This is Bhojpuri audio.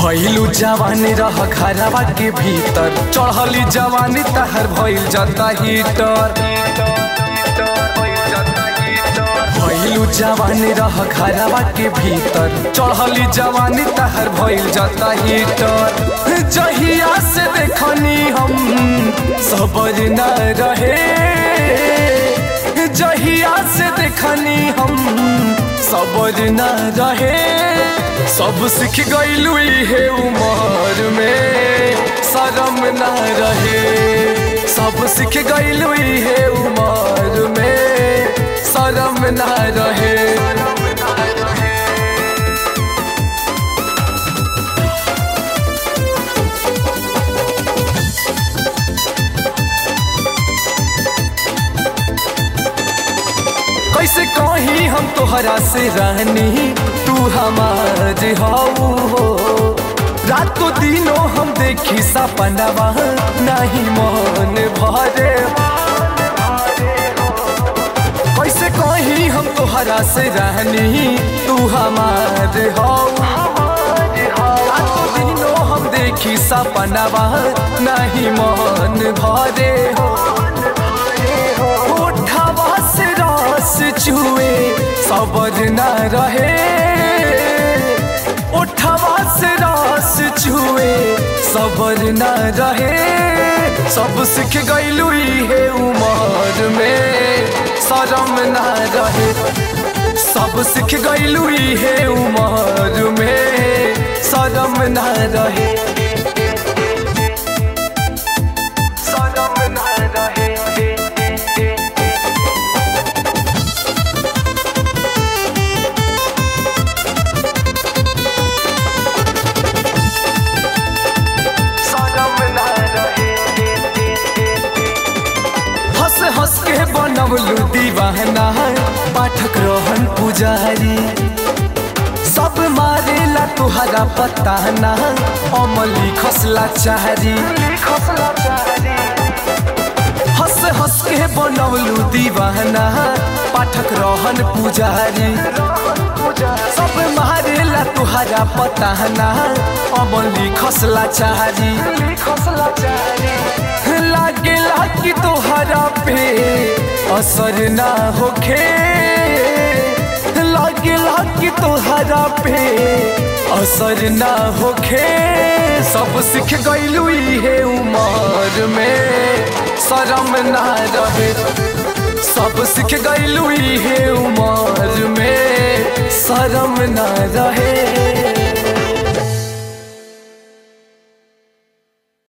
भइलू जवानी रह घरवा के भीतर चढ़ली जवानी तहर भइल जाता हीटर भइलू जवानी रह घरवा के भीतर चढ़ली जवानी तहर भइल जाता हीटर जहिया से देखनी हम सबर न रहे जहिया से देखनी हम सबर न रहे सब सीख गईलू हे उमर में शरम न रहे सब सीख गईलू हे उमर में शरम न रहे कैसे कही हम तोहरा से रानी तू हमार हाउ हो रातों दिनों हम देखी सपनवा नहीं मन भरे कैसे कही हम तोहरा से रानी तू हमार हाउ रातों दिनों हम देखी सपनवा नहीं मन भरे हो होठवा से रस चुए सबर न रहे उठवा से रस चुए सबर न रहे सब सीख गईलू हे उमर में शरम न रहे सब सीख गईलू हे उमर में शरम न रहे शरम न रहे हंस हंस के बनवलू दीवाना पाठक रोहन पुजारी सब मारेला तुहरा पता ना अमली खसला चाहरी हंस हंस के बनवलू दीवाना पाठक रोहन पुजारी सब मारेला तुहरा पता ना अमली खसला चाहरी लागेला कि तोहरा पे असर ना होखे लागेला कि तोहरा पे असर ना होखे सब सीख गईलू हे उमर में शरम ना रहे सब सीख गईलू हे उमर में शरम ना रहे